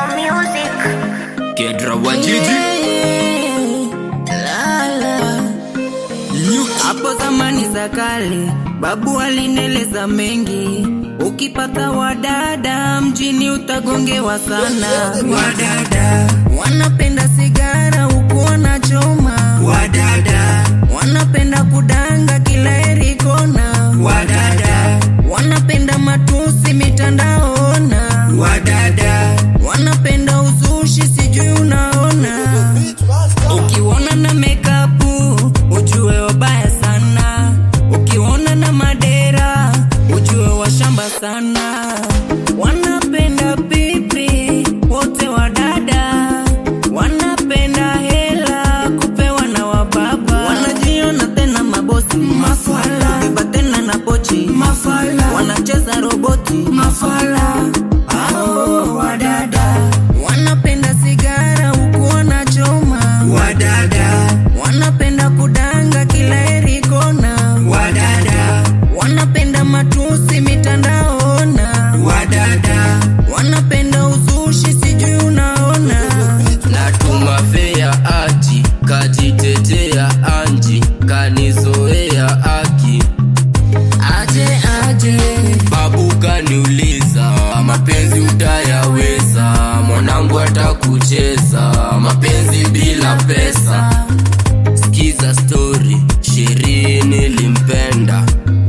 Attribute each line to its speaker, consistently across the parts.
Speaker 1: Ghetto music.
Speaker 2: Kedra wa jiji
Speaker 3: Lala. Hapo zamani za kale babu alineleza mengi, ukipata wadada mjini utagongewa sana. Wadada wanapenda sigara huku wanachoma, wadada wanapenda kudanga kila eri kona, wadada wanapenda matusi mitandaona, wadada wanapenda uzushi, sijui unaona Ukiona na makeup ujue wabaya sana, ukiona na madera ujue washamba sana. Wanapenda pipi wote wadada, wanapenda hela kupewa na wababa, wanajiona tena mabosi mafala, kubeba tena na pochi mafala, wanacheza roboti mafala. Hao wadada wanapenda sigara huku wanachoma wadada wanapenda kudanga kila eri kona wadada wanapenda matusi mitandaona wadada wanapenda uzushi sijui unaona
Speaker 2: natuma fea aji kajitetea anji kanizoea aki
Speaker 3: aje aje
Speaker 2: babu kaniuliza mapenzi utayaweza mwanangu atakucheza mapenzi bila pesa skiza stori sherii nilimpenda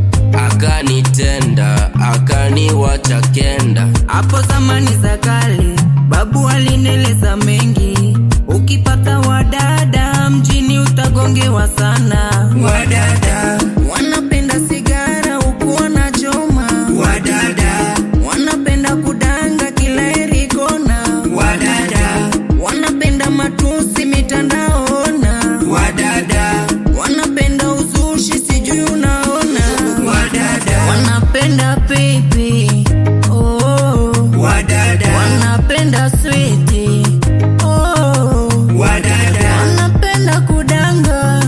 Speaker 2: akanitenda akaniwacha kenda
Speaker 3: hapo zamani za kale babu alineleza mengi ukipata wadada mjini utagongewa sana wadada wanapenda sigara huku wanachoma wadada wanapenda kudanga kila eri kona wadada wanapenda matusi mitandaona wadada wanapenda uzushi sijui unaona wadada wanapenda pipi oh. wadada wanapenda switi oh. wadada wanapenda kudanga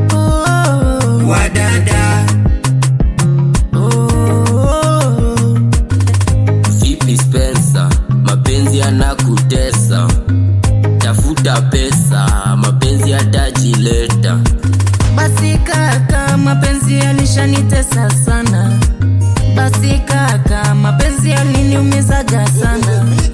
Speaker 3: oh. wadada oh.
Speaker 2: vipi spensa mapenzi yanakutesa tafuta pesa mapenzi yatajileta
Speaker 3: Basi kaka, mapenzi yalishanitesa sana. Basi kaka, mapenzi yaliniumizaga sana.